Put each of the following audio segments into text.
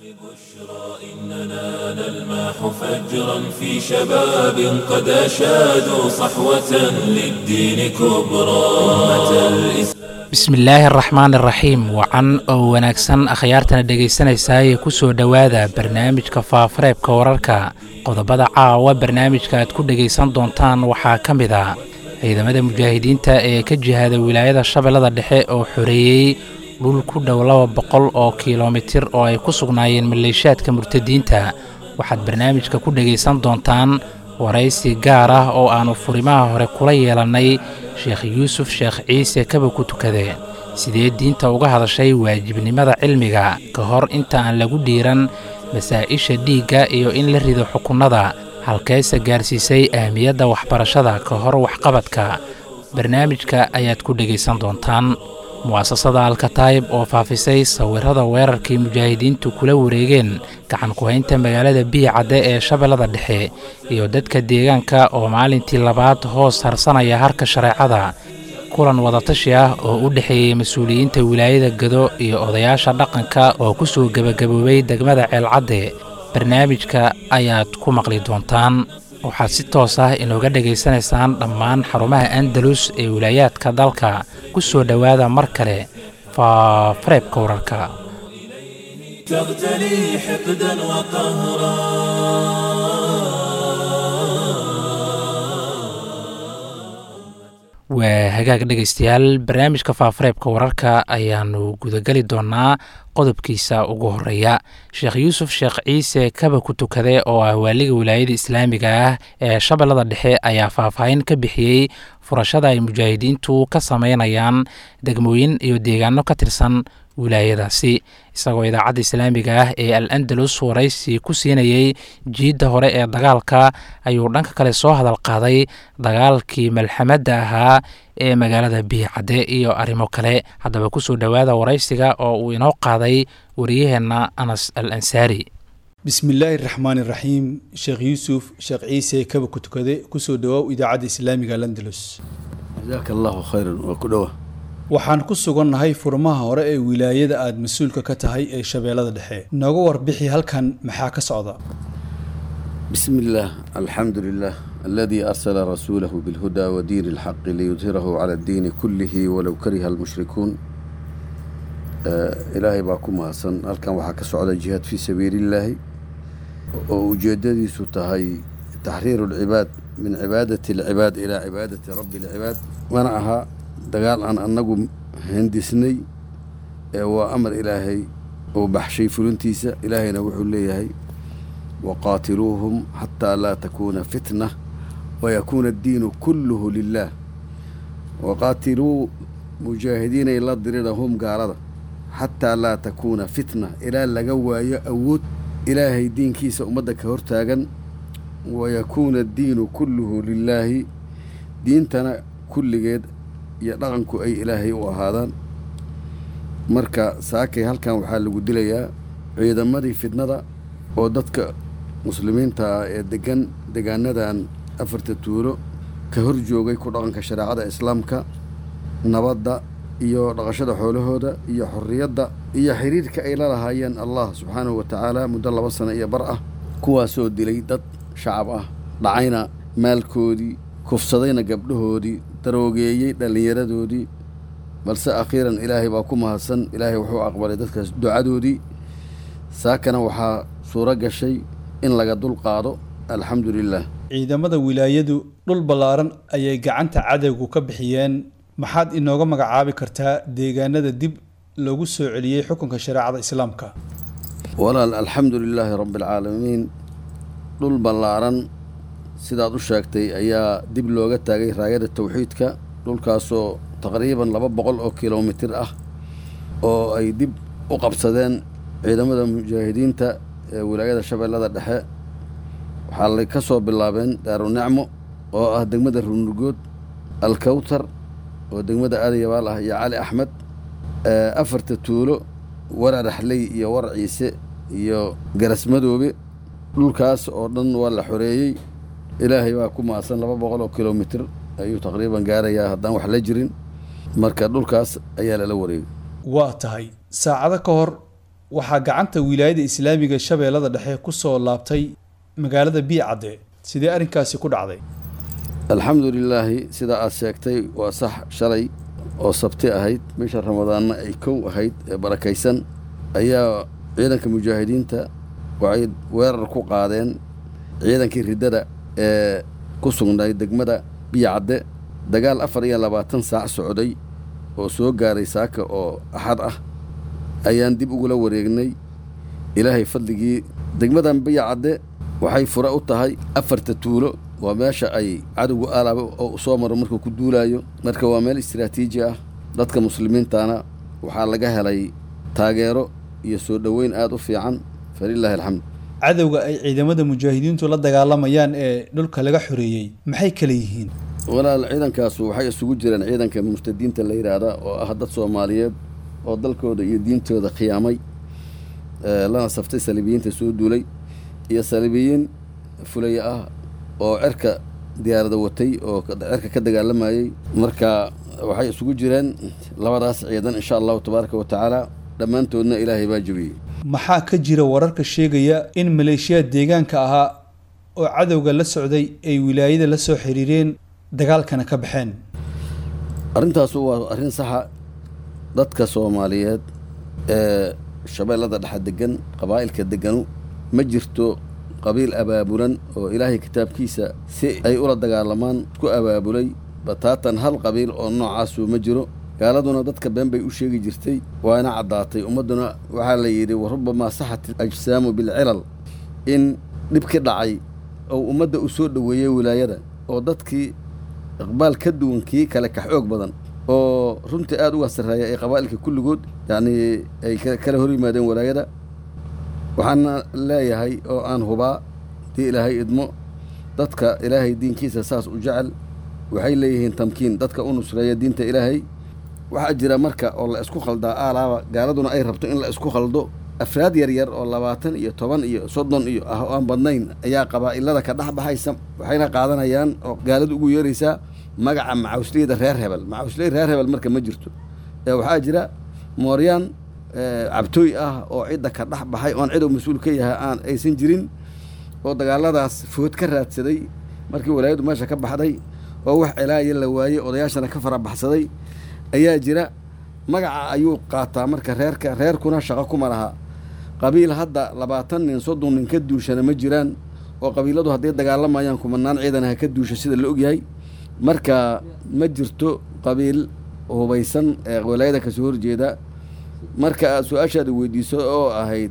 إننا نلمح فجرا في شباب قد أشادوا صحوة للدين كبرى أمة الإسلام bismillaahi araxmaan iraxiim wacan oo wanaagsan akhyaartana dhegaysanaysaayee ku soo dhowaada barnaamijka faafareebka wararka qodobada caawa barnaamijka aad ku dhegaysan doontaan waxaa ka mid a ciidamada mujaahidiinta ee ka jihaaday wilaayada shabeellada dhexe oo xoreeyey dhul ku dhow laba boqol oo kilomitir oo ay ku sugnaayeen maleeshaadka murtadiinta waxaad barnaamijka ku dhegaysan doontaan waraysi gaar ah oo aannu furimaha hore kula yeelannay sheekh yuusuf sheekh ciise kaba ku tukade sidee diinta uga hadashay waajibnimada cilmiga ka hor inta aan lagu dhiiran masaa'isha dhiigga iyo in la rido xukunnada halkeese gaarsiisay ahmiyadda waxbarashada ka hor waxqabadka barnaamijka ayaad ku dhegaysan doontaan mu'asasada alkataayib oo faafisay sawirrada weerarkii mujaahidiintu kula wareegeen gacan ku-haynta magaalada biyicadde ee shabeellada dhexe iyo dadka deegaanka oo maalintii labaad hoos harsanaya harka shareecada kulan wadatashi ah oo u dhexeeyey mas-uuliyiinta wilaayada gado iyo odayaasha dhaqanka oo ku soo gebagaboobay degmada ceelcadde barnaamijka ayaad ku maqli doontaan waxaad si toos ah inooga dhegaysanaysaan dhammaan xarumaha andalus ee wilaayaadka dalka ku soo dhowaada mar kale faafareebka wararka تغتلي حقدا وقهرا waa hagaag dhegaystayaal barnaamijka faafareebka wararka ayaannu gudageli doonnaa qodobkiisa ugu horeeya sheekh yuusuf sheekh ciise kaba ku tukade oo ah waaliga wilaayada islaamiga ah ee shabeellada dhexe ayaa faahfaahin ka bixiyey furashada ay mujaahidiintu ka sameynayaan degmooyin iyo deegaano ka tirsan wilaayadaasi isagoo idaacadda islaamiga ah ee al andalus waraysi ku siinayey jiidda hore ee dagaalka ayuu dhanka kale soo hadal qaaday dagaalkii malxamadda ahaa ee magaalada biyicadde iyo arrimo kale haddaba kusoo dhowaada waraysiga oo uu inoo qaaday wariyaheenna anas al ansaari bismillaahi raxmaan iraxiim sheekh yuusuf sheekh ciise kaba ku tukade kusoo dhawaaw idaacadda islaamiga landalus jazaaka allahu khayran waa ku dhowa waxaan ku sugannahay furmaha hore ee wilaayada aada mas-uulka ka tahay ee shabeellada dhexe nooga warbixi halkan maxaa ka socda bismi illaah alxamdu lilah aladii arsala rasuulahu bilhudaa wa diini alxaqi liyudhirahu cala addiini kullihi walow kariha almushrikuun ilaahay baa ku mahadsan halkan waxaa ka socda jihaad fii sabiilillaahi oo ujeeddadiisu tahay taxriiru alcibaad min cibaadati alcibaad ilaa cibaadati rabbi alcibaad mana aha dagaal aan annagu hindisnay ee waa amar ilaahay uu baxshay fulintiisa ilaahayna wuxuu leeyahay waqaatiluuhum xataa laa takuuna fitna wayakuuna addiinu kulluhu lilaah waqaatiluu mujaahidiinay la dirirahum gaalada xataa laa takuuna fitna ilaa laga waayo awood ilaahay diinkiisa ummadda ka hortaagan wayakuuna addiinu kulluhu lilaahi diintana kulligeed iyo dhaqanku ay ilaahay u ahaadaan marka saakay halkan waxaa lagu dilayaa ciidamadii fidnada oo dadka muslimiinta ah ee degan degaanadan afarta tuulo ka hor joogay ku dhaqanka shareecada islaamka nabadda iyo dhaqashada xoolahooda iyo xorriyadda iyo xiriirka ay la lahaayeen allah subxaanahu wa tacaala muddo laba sano iyo bar ah kuwaasoo dilay dad shacab ah dhacayna maalkoodii kufsadayna gabdhahoodii daroogeeyey dhallinyaradoodii balse akhiiran ilaahay baa ku mahadsan ilaahay wuxuu aqbalay dadkaas ducadoodii saakana waxaa suuro gashay in laga dul qaado alxamdu lilah ciidamada wilaayadu dhul ballaaran ayay gacanta cadowgu ka bixiyeen maxaad inooga magacaabi kartaa deegaanada dib lagu soo celiyey xukunka shareecada islaamka walaal alxamdu lilaahi rabbi alcaalamiin dhul ballaaran sidaad u sheegtay ayaa dib looga taagay raayada tawxiidka dhulkaasoo taqriiban laba boqol oo kilomitir ah oo ay dib u qabsadeen ciidamada mujaahidiinta ee wilaayada shabeellada dhexe waxaa lay ka soo bilaabeen daarunicmo oo ah degmada runurgood alkawtar oo degmada aadayabaal ah iyo cali axmed afarta tuulo warar axley iyo war ciise iyo garasmadoobe dhulkaas oo dhan waa la xoreeyey ilaahay baa ku maasan laba boqol oo kilomitir ayuu taqriiban gaarayaa haddaan wax la jirin marka dhulkaas ayaa lala wareegay waa tahay saacado ka hor waxaa gacanta wilaayada islaamiga shabeellada dhexe ku soo laabtay magaalada biicadde sidee arrinkaasi ku dhacday alxamdu lilaahi sida aad sheegtay waa sax shalay oo sabti ahayd bisha ramadaanna ay kow ahayd ee barakaysan ayaa ciidanka mujaahidiinta waxay weerar ku qaadeen ciidankii riddada ee ku sugnay degmada biyacadde dagaal afar iyo labaatan saac socday oo soo gaaray saaka oo axad ah ayaan dib ugula wareegnay ilaahay fadligii degmadan biyacadde waxay fure u tahay afarta tuulo waa meesha ay cadowgu alaaba oo soo maro markuu ku duulaayo marka waa meel istiraatiiji ah dadka muslimiintana waxaa laga helay taageero iyo soo dhoweyn aada u fiican falilaahi alxamd cadowga ay ciidamada mujaahidiintu la dagaalamayaan ee dhulka laga xoreeyey maxay kala yihiin walaal ciidankaasu waxay isugu jireen ciidanka murtadiinta la yidhaahda oo ah dad soomaaliyeed oo dalkooda iyo diintooda khiyaamay lana saftay saliibiyiinta soo duulay iyo saliibiyiin fulaya ah oo cerka diyaarada watay oo cerka ka dagaalamayey marka waxay isugu jireen labadaas ciidan insha allahu tabaaraka wa tacaala dhammaantoodna ilaahay baa jebiyey maxaa ka jira wararka sheegaya in maleeshiyaad deegaanka ahaa oo cadowga la socday ay wilaayada la soo xiriireen dagaalkana ka baxeen arrintaasu waa arrin saxa dadka soomaaliyeed ee shabeellada dhexe degan qabaa'ilka deganu ma jirto qabiil abaabulan oo ilaahay kitaabkiisa si ay ula dagaalamaan ku abaabulay bataatan hal qabiil oo noocaasu ma jiro gaaladuna dadka been bay u sheegi jirtay waana caddaatay ummadduna waxaa la yidhi wa rubamaa saxat ajsaamu bilcilal in dhibki dhacay oo ummadda u soo dhoweeyey wilaayada oo dadkii iqbaal ka duwan kii kale ka xoog badan oo runtii aada uga sarreeya ay qabaa'ilka kulligood yacnii ay kala hor yimaadeen walaayada waxaana leeyahay oo aan hubaa dii ilaahay idmo dadka ilaahay diinkiisa saas u jecel waxay leeyihiin tamkiin dadka u nusreeya diinta ilaahay waxaa jira marka oo la isku khaldaa aalaaba gaaladuna ay rabto in la isku khaldo afraad yaryar oo labaatan iyo toban iyo soddon iyo ah oo aan badnayn ayaa qabaa'ilada ka dhex baxaysa waxayna qaadanayaan oo gaaladu ugu yeeraysaa magaca macawsleyda reer hebel macawsley reer hebel marka ma jirto ee waxaa jira mooryaan cabtooy ah oo cidda ka dhex baxay oon cidow mas-uul ka yahay aan aysan jirin oo dagaaladaas food ka raadsaday markii walaayadu meesha ka baxday oo wax celaaya la waayey odayaashana ka fara baxsaday ayaa jira magaca ayuu qaataa marka reerka reerkuna shaqo kuma laha qabiil hadda labaatan nin soddon nin ka duushana ma jiraan oo qabiiladu hadday dagaalamayaan kumanaan ciidan ha ka duusha sida la ogyahay marka ma jirto qabiil hubaysan ee walaayada kasoo horjeeda marka aad su-aashaada weydiiso oo ahayd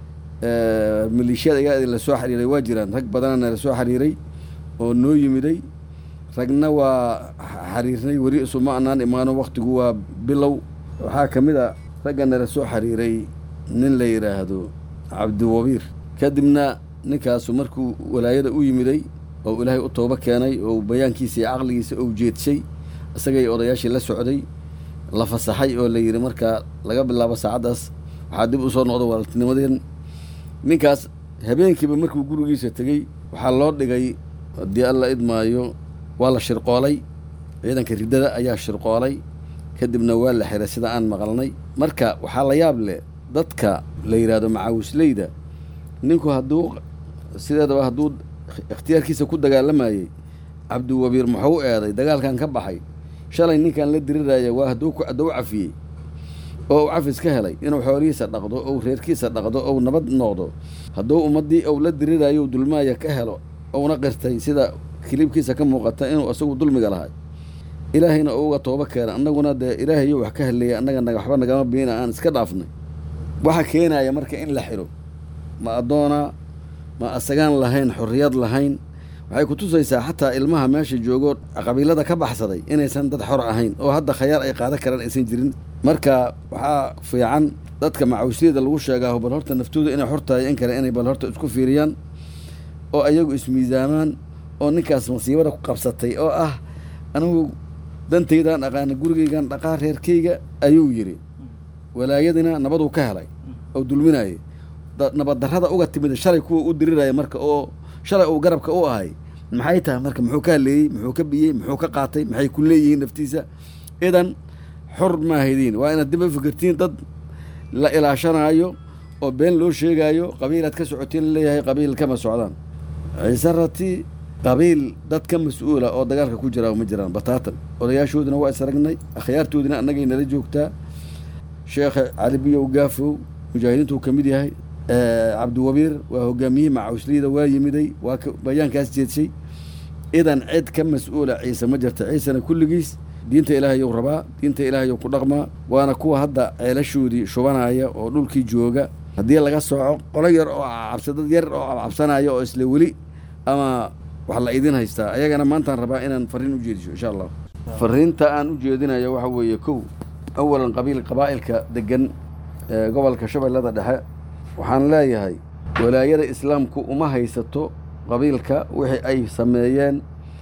maleeshiyada ayaa la soo xiriiray waa jiraan rag badanana la soo xiriiray oo noo yimiday ragna waa xiriirnay weli isuma anaan imaano waktigu waa bilow waxaa ka mid a raggana la soo xiriiray nin la yidhaahdo cabdiwabiir kadibna ninkaasu markuu walaayada u yimiday oo ilaahay u toobo keenay oo bayaankiisa iyo caqligiisa ou jeedshay isagay odayaashii la socday la fasaxay oo la yidhi markaa laga bilaabo saacaddaas waxaa dib u soo noqda walaaltinimadeen ninkaas habeenkiiba markuu gurigiisa tegey waxaa loo dhigay haddii alla idmaayo waa la shirqoolay ciidanka riddada ayaa shirqoolay kadibna waa la xiray sida aan maqalnay marka waxaa la yaab leh dadka la yidhaahdo macaawisleyda ninku hadduu sideedaba hadduu ikhtiyaarkiisa ku dagaalamayey cabdiwabiir muxuu u eeday dagaalkan ka baxay shalay ninkan la diriraya waa hadduu hadduu cafiyey oo u cafis ka helay inuu xoolihiisa dhaqdo ou reerkiisa dhaqdo ou nabad noqdo hadduu ummaddii ou la dirirayo dulmaaya ka helo ouna qirtay sida kiliibkiisa ka muuqata inuu isagu dulmiga lahay ilaahayna oo uga toobo keena annaguna dee ilaahayo wax ka heleeya annaga waxba nagama biina aan iska dhaafnay waxa keenaya marka in la xidho ma addoona ma asagaan lahayn xorriyad lahayn waxay ku tusaysaa xataa ilmaha meesha joogo qabiilada ka baxsaday inaysan dad xor ahayn oo hadda khayaar ay qaadan karaan aysan jirin marka waxaa fiican dadka macawisliyada lagu sheegaa bal horta naftooda inay xor tahay in kale inay bal horta isku fiiriyaan oo ayagu ismiisaamaan oo ninkaas masiibada ku qabsatay oo ah anigu dantaydaan aqaana gurigaygan dhaqaa reerkayga ayuu yidhi walaayadina nabaduu ka helay oo dulminayay nabaddarrada uga timid shalay kuwa u diriraya marka oo shalay uu garabka u ahay maxay tahay marka muxuu ka haleeyey muxuu ka biyey muxuu ka qaatay maxay ku leeyihiin naftiisa idan xor maahaydin waa inaad dib u fikirtiin dad la ilaashanaayo oo been loo sheegaayo qabiilaad ka socotiin laleeyahay qabiil kama socdaan ciise rati qabiil dad ka mas-uula oo dagaalka ku jira ma jiraan bataatan odayaashoodina waa isragnay akhyaartoodina annagay nala joogtaa sheekha cali biyow gaafow mujaahidiintuu ka mid yahay cabdiwabiir waa hogaamiyihii macawisliida waa yimiday waa bayaankaas jeedshay idan cid ka mas-uula ciise ma jirta ciisena kulligiis diinta ilaahayou rabaa diinta ilaahayou ku dhaqmaa waana kuwa hadda ceelashoodii shubanaya oo dhulkii jooga haddii laga sooco qolo yar oo cabsa dad yar oo cabsanaya oo isla weli ama wax la idin haystaa ayagana maantaan rabaa inaan fariin u jeediso insha allah fariinta aan u jeedinayo waxa weeye kow awalan qabiil qabaa'ilka degan ee gobolka shabeellada dhexe waxaan leeyahay walaayada islaamku uma haysato qabiilka wixii ay sameeyeen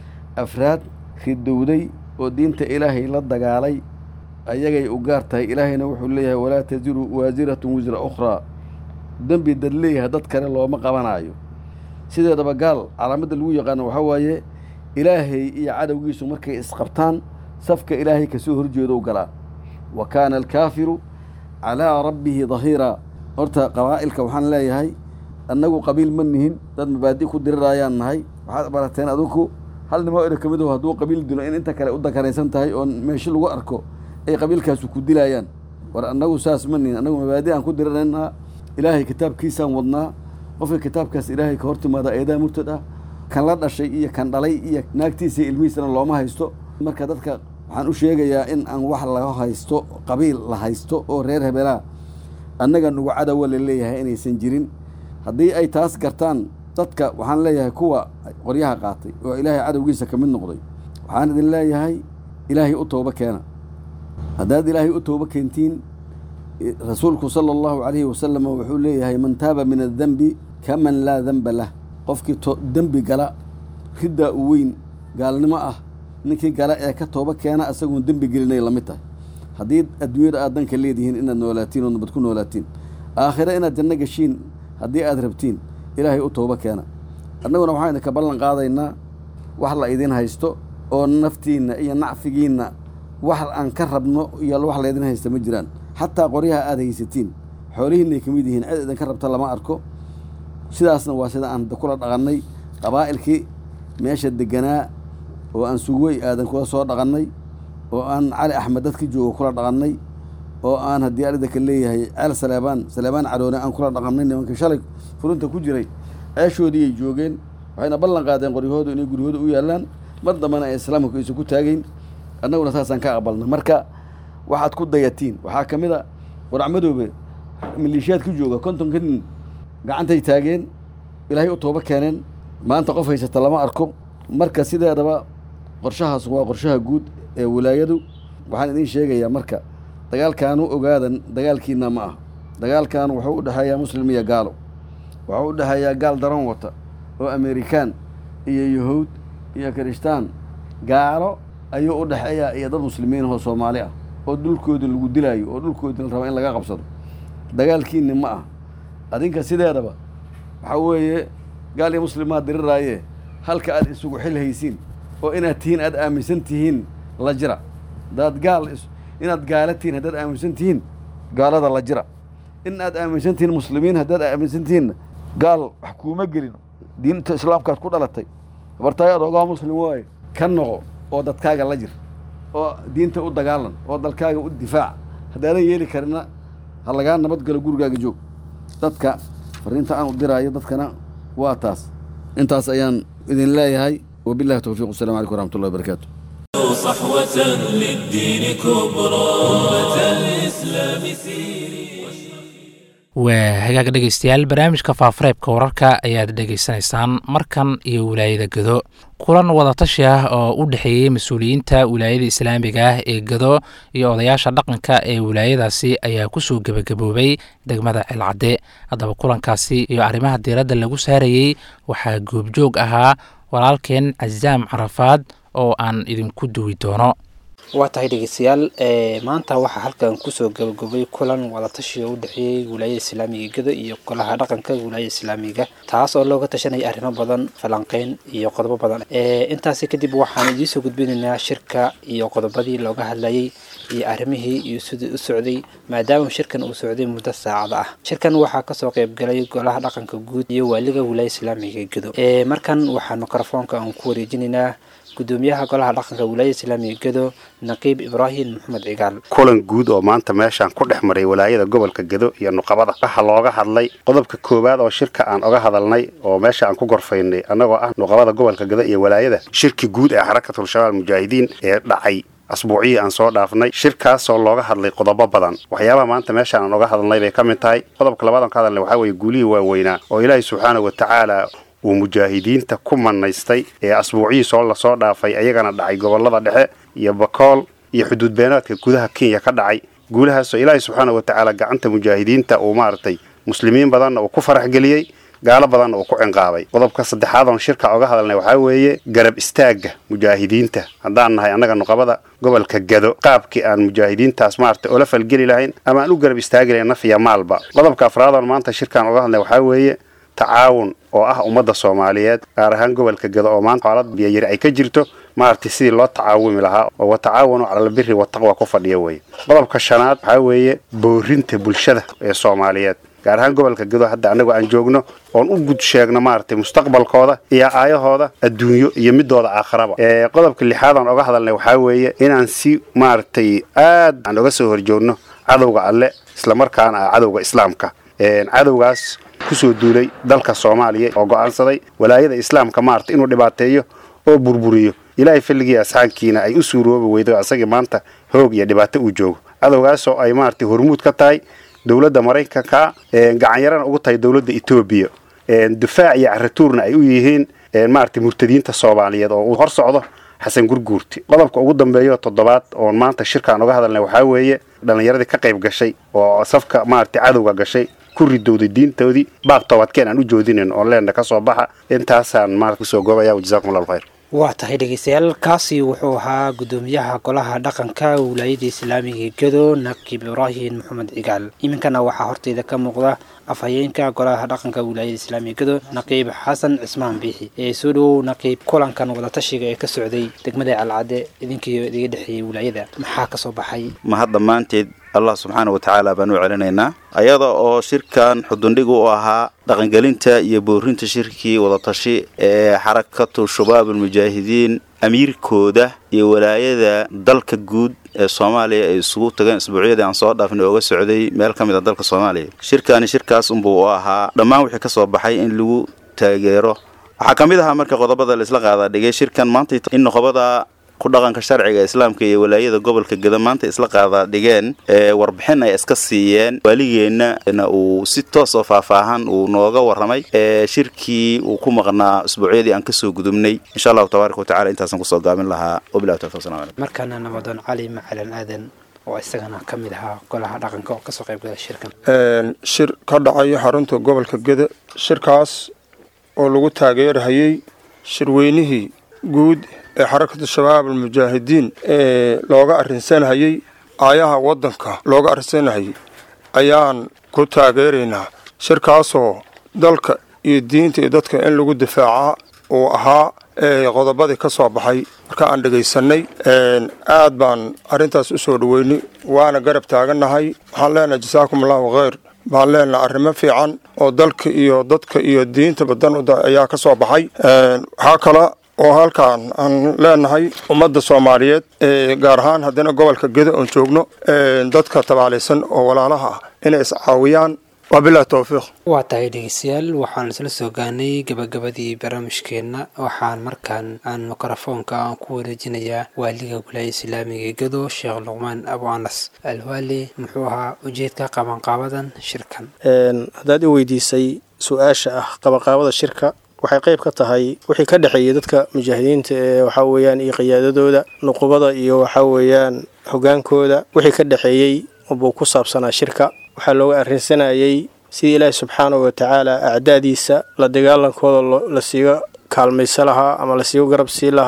afraad ridowday oo diinta ilaahay la dagaalay ayagay u gaar tahay ilaahayna wuxuu leeyahay walaa taziru waasiratun wisra ukhraa dembi dad leeyahay dad kale looma qabanaayo sideedaba gaal calaamadda lagu yaqaano waxaa waaye ilaahay iyo cadowgiisu markay isqabtaan safka ilaahay kasoo horjeedo u galaa wa kaana alkaafiru calaa rabbihi dahiiraa horta qabaa'ilka waxaan leeyahay annagu qabiil ma nihin dad mabaadi ku dirirayaan nahay waxaad barateen adinku hal nimo ero ka mid aho hadduu qabiil dilo in inta kale u dakaraysan tahay oo meesho lagu arko ay qabiilkaasu ku dilayaan war annagu saas ma nihin annagu mabaadi aan ku diriraynaa ilaahay kitaabkiisaan wadnaa qofka kitaabkaas ilaahay ka hor timaada eedaa murtad ah kan la dhashay iyo kan dhalay iyo naagtiisa ilmihiisana looma haysto marka dadka waxaan u sheegayaa in aan wax laga haysto qabiil la haysto oo reer hebelaa annaga nugu cadowa la leeyahay inaysan jirin haddii ay taas gartaan dadka waxaan leeyahay kuwa qoryaha qaatay oo ilaahay cadowgiisa ka mid noqday waxaan idin leeyahay ilaahay u toobo keena haddaad ilaahay u toobo keentiin rasuulku sala allahu calayhi wasalam wuxuu leeyahay man taaba min addenbi kaman laa denba lah qofkii dembi gala riddaa u weyn gaalnimo ah ninkii gala ee ka toobo keena asagoon dembi gelinay la mid tahay haddii adduunyada aad danka leedihiin inaad noolaatiin oo nabad ku noolaatiin aakhire inaad janno geshiin haddii aad rabtiin ilaahay u toobo keena annaguna waxaan idinka ballan qaadaynaa wax la idin haysto oo naftiinna iyo nacfigiinna wax aan ka rabno iyo wax laydin haysta ma jiraan xataa qoryaha aad haysatiin xoolihiinay ka mid yihiin cid idinka rabta lama arko sidaasna waa sida aan kula dhaqannay qabaa'ilkii meesha deganaa oo aan sugwey aadan kula soo dhaqannay oo aan cali axmed dadki joogo kula dhaqannay oo aan haddii aridaka leeyahay ceel saleebaan saleebaan caroone aan kula dhaqannay nimanka shalay furinta ku jiray ceeshoodiiyay joogeen waxayna ballan qaadeen qoryahoodu inay guryahooda u yaallaan mar dambena ay islaamku aysan ku taagayn annaguna saasaan ka aqbalna marka waxaad ku dayatiin waxaa ka mid a waracmadoobe maliishiyaad ku jooga kontonka nin gacantay taageen ilaahay u toobo keeneen maanta qof haysata lama arko marka sideedaba qorshahaas waa qorshaha guud ee wilaayadu waxaan idiin sheegayaa marka dagaalkaanu ogaadan dagaalkiina ma ah dagaalkan wuxuu u dhexeeyaa muslim iyo gaalo wuxuu u dhexeeyaa gaal daran wata oo amerikaan iyo yahuud iyo kirishtaan gaalo ayuu u dhexeeyaa iyo dad muslimiin oo soomaali ah oo dhulkooda lagu dilaayo oo dhulkoodii la raba in laga qabsado dagaalkiinni ma ah adinka sideedaba waxaa weeye gaal iyo muslimaad diriraaye halka aad isugu xil haysiin oo inaad tihiin aad aaminsan tihiin la jira hadaad gaal inaad gaala tihiin haddaad aaminsan tihiin gaalada la jira in aad aaminsan tihiin muslimiin haddaad aaminsan tihiinna gaal wax kuuma gelin diinta islaamkaad ku dhalatay habartaay adoogaa muslim waaye ka noqo oo dadkaaga la jir oo diinta u dagaalan oo dalkaaga u difaac haddaadan yeeli karina ha lagaa nabadgalo gurigaaga joog dadka fariinta aan u diraayo dadkana waa taas intaas ayaan idin leeyahay wabillahi towfiiq wasalam calaykum waraxmatullahi wabarakaatu صحوة للدين كبرى أمة الإسلام سيري waa hagaag dhegeystayaal barnaamijka faafareebka wararka ayaad dhegeysanaysaan markan iyo wilaayada gedo kulan wadatashi ah oo u dhexeeyey mas-uuliyiinta wilaayada islaamiga ah ee gedo iyo odayaasha dhaqanka ee wilaayadaasi ayaa kusoo gebagaboobay degmada celcadde haddaba kulankaasi iyo arrimaha diiradda lagu saarayey waxaa goobjoog ahaa walaalkeen casaam carafaad oo aan idinku duwi doono waa tahay dhegeystayaal maanta waxaa halkan kusoo gabagobay kulan wadatashi oo u dhexeeyey wilaayada islaamiga gado iyo golaha dhaqanka wilaayada islaamiga taas oo looga tashanaya arrimo badan falanqeyn iyo qodobo badan intaasi kadib waxaan idiinsoo gudbinaynaa shirka iyo qodobadii looga hadlayay iyo arrimihii iyo sidii u socday maadaama shirkan uu socday muddo saacada ah shirkan waxaa kasoo qeybgalay golaha dhaqanka guud iyo waaliga wilaayada islaamiga gado markan waxaa mikrofoonka aan ku wareejinaynaa gudoomiyaha golaha dhaqanka wilaayada islaamiga gado naqiib ibraahim maxamed cigaal kulan guud oo maanta meeshaan ku dhex maray walaayada gobolka gado iyo nuqabada waxaa looga hadlay qodobka koowaad oo shirka aan oga hadalnay oo meesha aan ku gorfaynay annagoo ah nuqabada gobolka gado iyo walaayada shirki guud ee xarakatul shabaab mujaahidiin ee dhacay asbuuciyii aan soo dhaafnay shirkaasoo looga hadlay qodobo badan waxyaabaha maanta meeshaan aan oga hadalnay bay ka mid tahay qodobka labaad aan ka hadalnay waxaa weeye guulihii waaweynaa oo ilaahay subxaana wa tacaala uu mujaahidiinta ku manaystay ee asbuucihiisoo lasoo dhaafay ayagana dhacay gobolada dhexe iyo bakool iyo xuduud beenaadka gudaha kenya ka dhacay guulahaasoo ilaahay subxaana wa tacaala gacanta mujaahidiinta uu maaragtay muslimiin badanna uu ku farax geliyey gaalo badanna uu ku cinqaabay qodobka saddexaad oon shirka oga hadalnay waxaa weeye garab istaagga mujaahidiinta haddaan nahay annaga nuqabada gobolka gado qaabkii aan mujaahidiintaas maaragtay oola falgeli lahayn ama aan u garab istaagi lahayn naf iyo maalba qodobka afraad oon maanta shirkaan oga hadlay waxaa weeye tacaawun oo ah ummadda soomaaliyeed gaar ahaan gobolka gado oo maanta xaalad biyayari ay ka jirto maaragtay sidii loo tacaawumi lahaa oo watacaawanu calalbiri wataqwa ku fadhiya weeye qodobka shanaad waxaa weeye boorinta bulshada ee soomaaliyeed gaar ahaan gobolka gado hadda annagu aan joogno oon u gud sheegno maaragtay mustaqbalkooda iyo aayahooda adduunyo iyo midooda aakharaba qodobka lixaad aan oga hadalnay waxaa weeye inaan si maaragtay aad aan oga soo horjoogno cadowga alle islamarkaana ah cadowga islaamka cadowgaas kusoo duulay dalka soomaaliya oo go'aansaday walaayada islaamka maarata inuu dhibaateeyo oo burburiyo ilaahay falligii asxaankiina ay u suuroobi weydo asagii maanta hoog iyo dhibaato uu joogo cadowgaasoo ay maaragtay hormuud ka tahay dowladda maraykanka gacanyarana ugu tahay dowladda etoobiya difaac iyo caratuurna ay u yihiin maaragtay murtadiinta soomaaliyeed oo uu hor socdo xasan gurguurti qodobka ugu dambeeyo toddobaad oon maanta shirkaan oga hadalnay waxaa weeye dhallinyaradii ka qayb gashay oo safka maaragtay cadowga gashay ku ridowday diintoodii baaq toobadkeen aan u joodinayn oon leenna ka soo baxa intaasaan maarata kusoo goobaya jazakum allahu khayr waa tahay dhegeystayaal kaasi wuxuu ahaa gudoomiyaha golaha dhaqanka wilaayada islaamiga gado naqiib ibraahim maxamed cigaal iminkana waxaa horteyda ka muuqda afhayeenka golaha dhaqanka wilaayada islaamiga gado naqiib xasan cismaan biixi ee soo dhowow naqiib kulankan wadatashiga ee ka socday degmada calcadde idinkiiyo idiga dhexeeyey wilaayada maxaa ka soo baxay mahad dhammaanteed allah subxaana wa tacaala baan u celinaynaa ayada oo shirkan xudundhig u ahaa dhaqangelinta iyo boorinta shirkii wadatashi ee xarakatu shabaab almujaahidiin amiirkooda iyo walaayada dalka guud ee soomaaliya ay isugu tageen isbuucyadii aan soo dhaafnay ooga socday meel ka mid a dalka soomaaliya shirkani shirkaas unbuu u ahaa dhammaan wixii ka soo baxay in lagu taageero waxaa ka mid ahaa marka qodobada la isla qaadaa dhigay shirkan maanta in noqobada ku dhaqanka sharciga islaamka iyo walaayada gobolka gada maanta isla qaadaa dhigeen warbixin ay iska siiyeen waaligeenna uu si toos oo faahfaahan uu nooga warramay shirkii uu ku maqnaa usbuucyadii aan kasoo gudubnay insha allahu tabaaraka watacala intaasaan kusoo gaabin lahaa wabilahi tawfiq salam alaikum markaana nabadoon cali macalan aadan oo isagana ka mid ahaa golaha dhaqanka oo kasoo qayb gala shirkan shir ka dhacayo xarunta gobolka geda shirkaas oo lagu taageerhayay shirweynihii guud ee xarakatu shabaab almujaahidiin ee looga arrinsanhayay aayaha waddanka looga arrinsanhayay ayaan ku taageeraynaa shirkaasoo dalka iyo diinta iyo dadka in lagu difaacaa uu ahaa qodobadii ka soo baxay marka aan dhegaysanay aad baan arrintaas u soo dhoweynay waana garab taagannahay waxaan leenahay jasaakum allahu khayr baan leenahay arrimo fiican oo dalka iyo dadka iyo diintaba dan ayaa ka soo baxay waxaa kala oo halkaan aan leenahay ummadda soomaaliyeed gaar ahaan haddana gobolka gedo oon joogno dadka tabaalaysan oo walaalaha ah inay iscaawiyaan wabilahi towfiiq waa tahay dhegeystayaal waxaan isla soo gaanay gabagabadii barnaamijkeenna waxaan markaan aan mikrofoonka aan ku wareejinayaa waaliga wilaaya islaamiga gado sheekh luqmaan abu anas alwaali muxuu ahaa ujeedka qabanqaabadan shirkan haddaad i weydiisay su-aasha ah qabanqaabada shirka waxay qayb ka tahay wixii ka dhexeeyay dadka mujaahidiinta ee waxaa weeyaan iyo qiyaadadooda nuqubada iyo waxaa weeyaan hogaankooda wixii ka dhexeeyey buu ku saabsanaa shirka waxaa looga arrinsanayay sidii ilaahi subxaanahu watacaala acdaadiisa la dagaalankooda la siiga kaalmaysa lahaa ama lasiiga garab sii lahaa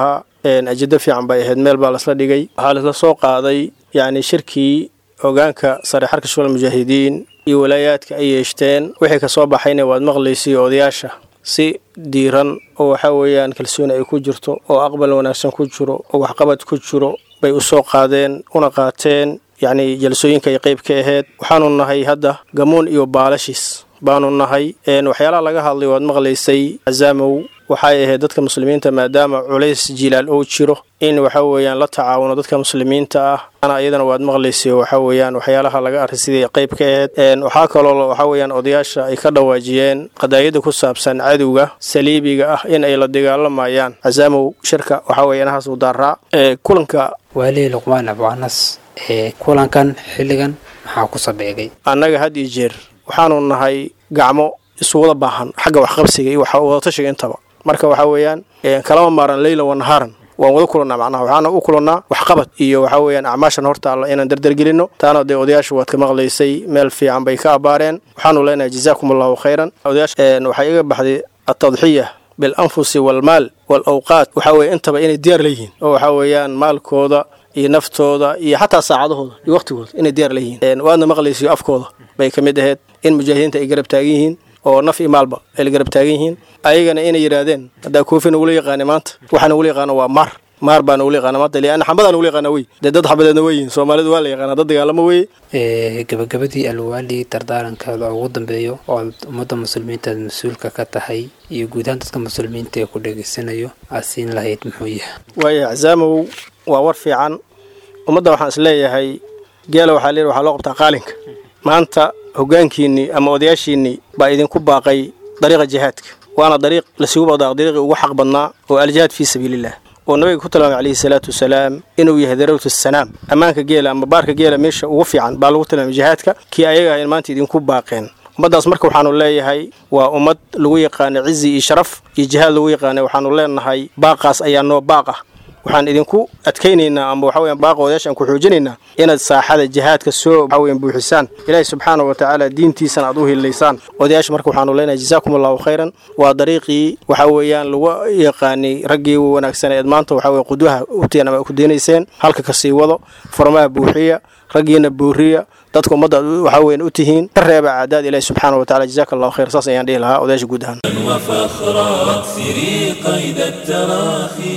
ajado fiican bay ahayd meel baa lasla dhigay waxaa lasla soo qaaday yacni shirkii hogaanka sare xarka shugal mujaahidiin iyo walaayaadka ay yeeshteen wixii ka soo baxayna waad maqlaysay odayaasha si diiran oo waxaa weeyaan kalsooni ay ku jirto oo aqbal wanaagsan ku jiro oo waxqabad ku jiro bay u soo qaadeen una qaateen yacni jalsooyinka ay qayb ka ahayd waxaanu nahay hadda gamuun iyo baalashiis baanu nahay waxyaalaha laga hadlay waad maqlaysay azaamow waxay ahayd dadka muslimiinta maadaama culays jilaal oo jiro in waxa weeyaan la tacaawuno dadka muslimiinta ah ana iyadana waad maqlaysay waxa weeyaan waxyaalaha laga array sidii qayb ka ahayd waxaa kaloo waxa weeyaan odayaasha ay ka dhawaajiyeen qadaayada ku saabsan cadowga saliibiga ah in ay la dagaalamayaan azaamow shirka waxa weeye inahaas u daaraa kulanka waalihi luqmaan abwanas ee kulankan xilligan maxaa ku sabeegay annaga had iyo jeer waxaanu nahay gacmo isuwada baahan xagga waxqabsiga iyo wadatashiga intaba marka waxaa weeyaan kalama maaran leyla wa nahaaran waan wada kulannaa macnaha waxaana u kulannaa waxqabad iyo waxaa weeyaan acmaashan horta alla inaan dardargelinno taana dee odayaasha waad ka maqlaysay meel fiican bay ka abaareen waxaanu leenahay jazaakum allahu khayran odayaasha waxaa iga baxday atadxiya bilanfusi waalmaal waalawqaat waxaa weeye intaba inay diyaar leeyihiin oo waxaa weeyaan maalkooda iyo naftooda iyo xataa saacadahooda iyo waqtigooda inay diyaar leeyihiin waadna maqlaysiyo afkooda bay ka mid ahayd in mujaahidiinta ay garab taagan yihiin oo naf iyo maalba ay la garab taagan yihiin ayagana inay yidhaahdeen haddaa koofi nagula yaqaanay maanta waxaa nagula yaqaano waa maar maar baa nagula yaqaana maanta lianna xambadaa nagula yaqaana wey dee dad xabadeedna wey yihin soomaalidu waa la yaqaanaa dad dagaalamo weye gabagabadii alwaali dardaarankaada ugu dambeeyo oo ummadda muslimiinta aad mas-uulka ka tahay iyo guud ahaan dadka muslimiinta ee ku dhegaysanayo aad siin lahayd muxuu yahay waaya axsaamow waa war fiican ummadda waxaan is leeyahay geela waxaa leeyahy waxaa loo qabtaa qaalinka maanta hoggaankiinnii ama odayaashiinnii baa idinku baaqay dariiqa jihaadka waana dariiq lasugu baqdaa dariiqii ugu xaq badnaa oo aljihaad fii sabiiliillah oo nabiga ku tilmaamay calayhi salaatu wasalaam inuu yahay darawtu sanaam ammaanka geela ama baarka geela meesha ugu fiican baa lagu tilmaamay jihaadka kii ayaga ahayn maanta idinku baaqeen ummaddaas marka waxaanu leeyahay waa ummad lagu yaqaana cizi iyo sharaf iyo jihaad lagu yaqaana waxaanu leenahay baaqaas ayaa noo baaq ah waxaan idinku adkaynaynaa ama waxa weyan baaqa odayaashaan ku xoojinaynaa inaad saaxada jihaadka soo waxa weyan buuxisaan ilaahi subxaana wa tacaala diintiisana aad u hilaysaan odayaasha marka waxaanu leenahay jazaakum allahu khayran waa dariiqii waxa weeyaan lagu yaqaanay raggii wanaagsan eed maanta waxa weyan qudwaha uteen ama ku deenayseen halka ka sii wado furmaha buuxiya raggiina buuriya dadka ummadda waxa weyan u tihiin ka reeba caadaad ilaahi subxaana wa tacala jazaaka allahu khayr saas ayaan dhihi lahaa odayaasha guud ahaan وفخرا واكسري قيد التراخي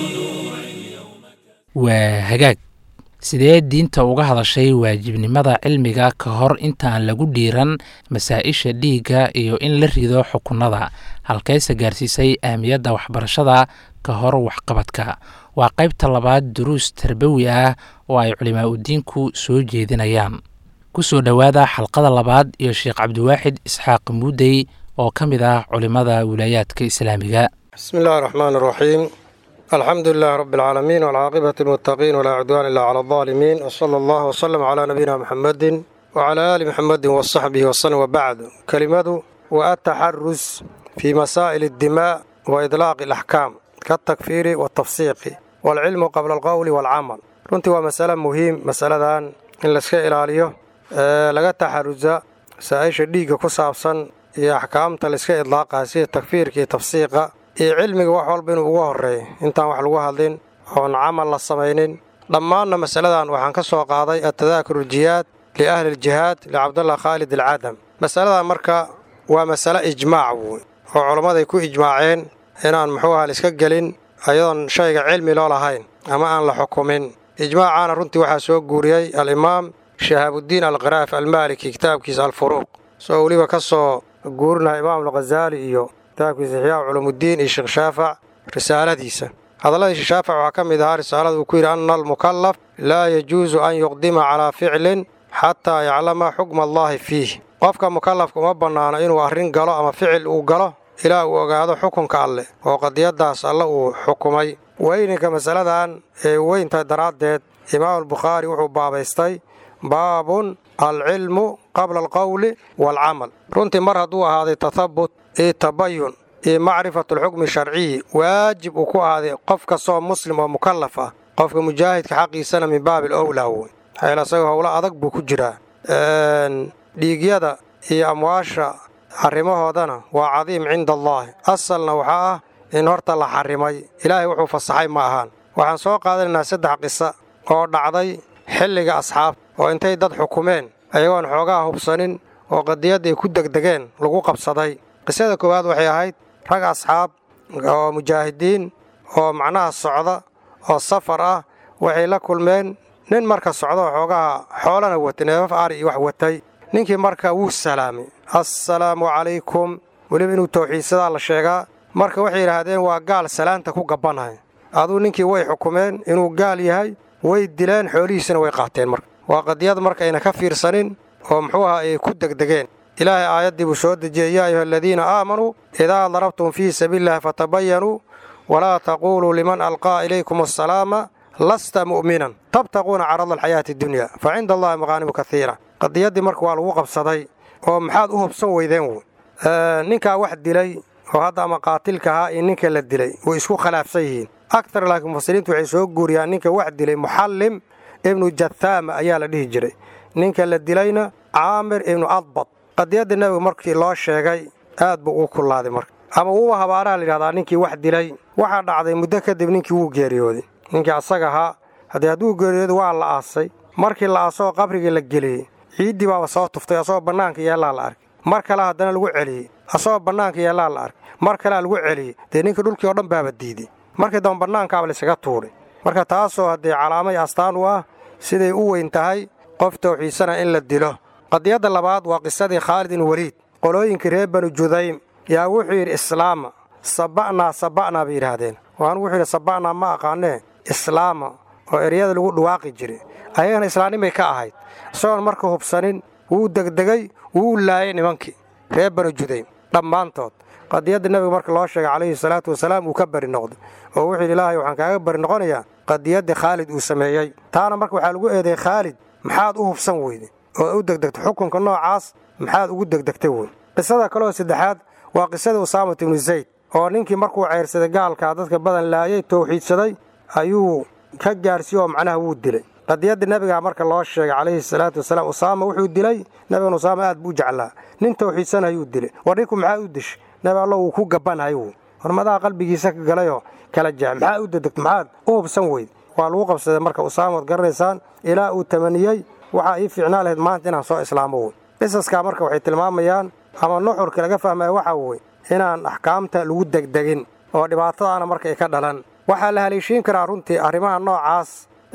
waa hagaag sidee diinta uga hadashay waajibnimada cilmiga ka hor intaan lagu dhiiran masaa-isha dhiigga iyo in la rido xukunada halkayse gaarsiisay ahmiyadda waxbarashada ka hor waxqabadka waa qaybta labaad duruus tarbawi ah oo ay culimaa udiinku soo jeedinayaan ku soo dhowaada xalqada labaad iyo sheekh cabdiwaaxid isxaaq muudey oo ka mid ah culimmada wilaayaadka islaamiga bismi illaahi raxmaan raxiim alxamdu lilahi rabi alcaalamiin walcaaqibati lmuttaqiin walaa cudwaana ila cala aldaalimiin wsala allah wsalam calaa nabiyina muxamedin wacalaa aali muxamedin wasaxbihi wasalam wabacd kelimadu wa ataxarus fii masaa'il addimaa wa idlaaqi alaxkaam kaaltakfiiri waaltafsiiqi waalcilmu qabla alqowli waalcamal runtii waa masale muhiim masaladan in layska ilaaliyo laga taxarusa masaa'isha dhiigga ku saabsan iyo axkaamta layska idlaaqaa sida takfiirka iyo tafsiiqa iyo cilmiga wax walba inuu uga horreeyo intaan wax lagu hadlin oon camal la samaynin dhammaanna masaladan waxaan ka soo qaaday atadaakuru aljihaad liahli aljihaad licabdallah khaalid alcadam masaladan marka waa masale ijmaac wey oo culammaday ku ijmaaceen inaan muxuu aha laiska gelin ayadoon shayga cilmi loo lahayn ama aan la xukumin ijmaacaana runtii waxaa soo guuriyey alimaam shahaabudiin alkhiraaf almaaliki kitaabkiisa alfuruuq soo weliba ka soo guurinaha imaam alkhazaali iyo kitaabkiisa ixyaa culumuuddiin iyo sheekh shaafac risaaladiisa hadalladii sheekh shaafac waxaa ka mid ahaa risaalada uu ku yidhi anna almukallaf laa yajuusu an yuqdima calaa ficlin xataa yaclama xukma allaahi fiih qofka mukallafka uma bannaano inuu arrin galo ama ficil uu galo ilaa uu ogaado xukunka alleh oo qadiyaddaas alle uu xukumay weyninka masaladan ee weyntahay daraaddeed imaamulbukhaari wuxuu baabaystay baabun alcilmu qabla alqowli waalcamal runtii mar hadduu ahaaday tathabut iyo tabayun iyo macrifatulxukmi sharciyi waajib uu ku ahaaday qof kastoo muslim oo mukallaf ah qofka mujaahidka xaqiisana min baabil owlaa wey maxayl asagoo howlo adag buu ku jiraa dhiigyada iyo amwaasha arrimahoodana waa cadiim cinda allaahi asalna waxaa ah in horta la xarimay ilaahay wuxuu fasaxay ma ahaan waxaan soo qaadanaynaa saddex qisa oo dhacday xilliga asxaabta oo intay dad xukumeen ayagoon xoogaa hubsanin oo qadiyadda ay ku degdegeen lagu qabsaday qisada koowaad waxay ahayd rag asxaab oo mujaahidiin oo macnaha socda oo safar ah waxay la kulmeen nin marka socda oo xoogaha xoolana watay neefaf ari iyo wax watay ninkii marka wuu salaamay assalaamu calaykum weliba inuu tawxiidsadaa la sheegaa marka waxay yidhaahdeen waa gaal salaanta ku gabbanahay aduu ninkii way xukumeen inuu gaal yahay way dileen xoolihiisana way qaateen marka waa qadiyad markayna ka fiirsanin oo muxuu aha ay ku degdegeen ilaahay aayaddii buu soo dejiyey yaa ayuha aladiina aamanuu idaa darabtum fii sabiilillahi fatabayanuu walaa taquuluu liman alqaa ilaykum assalaama lasta mu'minan tabtaquuna carada alxayaati addunya fa cinda allahi maqaanimu kaiira qadiyaddii marka waa lagu qabsaday oo maxaad u hubsan weydeen wy ninkaa wax dilay oo hadda ama qaatilka ahaa iyo ninka la dilay way isku khilaafsan yihiin aktar laakiin mufasiriintu waxay soo guuriyaan ninka wax dilay muxallim ibnu jathaama ayaa la dhihi jiray ninka la dilayna caamir ibnu adbad qadiyadda nebiga markii loo sheegay aad buu uu kullaaday marka ama wuuba habaaraha layidhahdaa ninkii wax dilay waxaa dhacday muddo kadib ninkii wuu geeriyooday ninkii asaga ahaa haddii hadduu geeriyooday waa la aasay markii la aasoo qabrigii la geliyey ciiddii baaba soo tuftay asagoo bannaanka yeellaa la arkay mar kale haddana lagu celiyey asagoo bannaanka yeellaa la arkay mar kalea lagu celiyey dee ninkii dhulkii oo dhan baaba diiday markii dambe bannaankaaba laysaga tuuray marka taasoo haddee calaamay astaan u ah siday u weyn tahay qof tawxiidsana in la dilo qadiyadda labaad waa qisadii khaalid in weliid qolooyinkii reer banu judaym yaa wuxuu yidhi islaama saba'naa saba'naa bay yidhaahdeen waanu wuxuu yidhi saba'naa ma aqaanee islaama oo eryada lagu dhawaaqi jiray ayagana islaamnimay ka ahayd isagoon marka hubsanin wuu degdegay wuu laayay nimankii reer banu judaym dhammaantood qadiyadda nebiga marka loo sheegay calayhi salaatu wasalaam uu ka bari noqday oo wuxuu yidhi ilaahay waxaan kaaga bari noqonayaa qadiyaddii khaalid uu sameeyey taana marka waxaa lagu eedeeyey khaalid maxaad u hubsan weyday oo u degdegtay xukunka noocaas maxaad ugu degdegtay wey qisada kaleoo saddexaad waa qisadii usaamat ibnu zayd oo ninkii markuu ceyrsaday gaalkaa dadka badan laayay towxiidsaday ayuu ka gaarsiiye oo macnaha wuu dilay qadiyadda nebiga marka loo sheegay calayhi salaatu wasalaam usaama wuxuu dilay nebigan usaama aad buu jeclaa nin towxiidsanayuu dilay war ninku maxaa u dishay nebi allo wuu ku gabbanahay wy hormadaha qalbigiisa ka galayoo kala jeex maxaa u dedegto maxaad u hubsan weyd waa lagu qabsaday marka usaamaad garanaysaan ilaa uu tamaniyey waxaa ii fiicnaa lahayd maanta inaan soo islaamo wey qisaskaa marka waxay tilmaamayaan ama nuxurka laga fahmaya waxaa wey inaan axkaamta lagu degdegin oo dhibaatadaana marka ay ka dhalan waxaa la haleeshiin karaa runtii arrimaha noocaas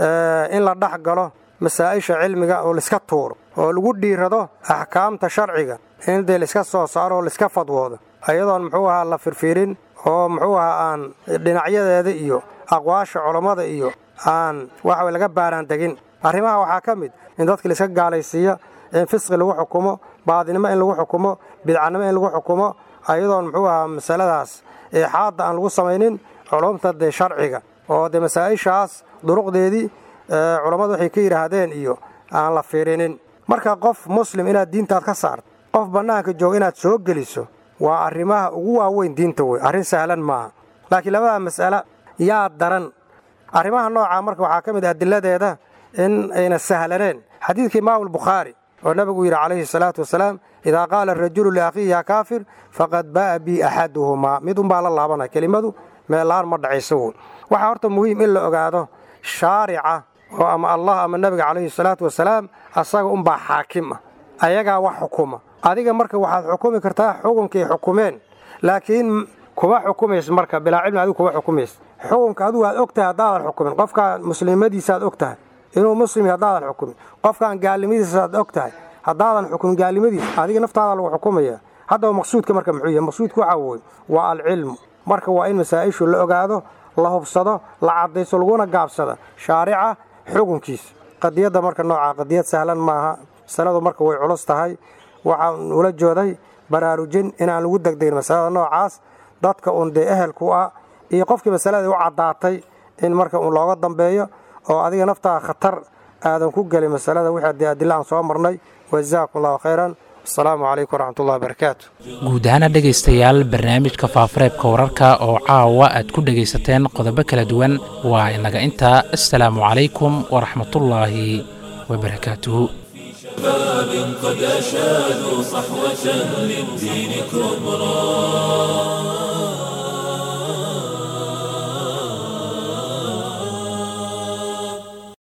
in la dhex galo masaa'isha cilmiga oo laiska tuuro oo lagu dhiirado axkaamta sharciga in dee laiska soo saaro oo laiska fadwoodo ayadoon muxuu ahaa la firfiirin oo muxuu ahaa aan dhinacyadeeda iyo aqwaasha culammada iyo aan waxa laga baaraan degin arrimaha waxaa ka mid in dadka laiska gaalaysiiya in fisqi lagu xukumo baadinimo in lagu xukumo bidcanimo in lagu xukumo ayadoon muxuu ahaa masaladaas eexaadda aan lagu samaynin culumta dee sharciga oo dee masaa'ishaas duruqdeedii culammadu waxay ka yidhaahdeen iyo aan la fiirinin marka qof muslim inaad diintaad ka saarto qof bannaanka jooga inaad soo geliso waa arrimaha ugu waaweyn diinta wey arrin sahlan maaha laakiin labada mas'ale yaa daran arrimaha noocaa marka waxaa ka mid adiladeeda in ayna sahlaneen xadiidka imaamu albukhaari oo nebigu yidhi calayhi salaatu wasalaam idaa qaala arajulu liakhiihi yaa kaafir faqad baa'a bii axaduhumaa mid unbaa la laabanaya kelimadu meellaan ma dhacayso woy waxaa horta muhiim in la ogaado shaarica oo ama allah ama nebiga calayhi salaatu wasalaam asaga unbaa xaakim ah ayagaa wax xukuma adiga marka waxaad xukumi kartaa xukunkay xukumeen laakiin kuma xukumaysa marka bilaa cilmi adigu kuma xukumaysa xukunka adigu aad og tahay haddaadan xukumin qofkaan muslimadiisaaad og tahay inuu muslim haddaadan xukumin qofkaan gaalnimadiisaaad og tahay haddaadan xukumin gaalnimadiisa adiga naftaada lagu xukumaya haddaba maqsuudka marka muxuu yahay maqsuudka waxaa wooye waa alcilmu marka waa in masaa'ishu la ogaado la hubsado la caddayso laguna gaabsada shaarica xukunkiisa qadiyadda marka noocaa qadiyad sahlan maaha masaladu marka way culus tahay waxaan ula jooday baraarujin inaan lagu degdegin masalada noocaas dadka uun dee ehelku ah iyo qofkii masalada u caddaatay in marka uun looga dambeeyo oo adiga naftaa khatar aadan ku gelin masalada wixii dee adilla aan soo marnay wajazaakum allahu khayran asalaamu calaykum waraxmatullahi wabarakaatu guud ahaana dhegaystayaal barnaamijka faafareebka wararka oo caawa aad ku dhegaysateen qodobo kala duwan waa inaga intaa assalaamu calaykum waraxmatullaahi wabarakaatuhu شباب قد أشادوا صحوة للدين كبرى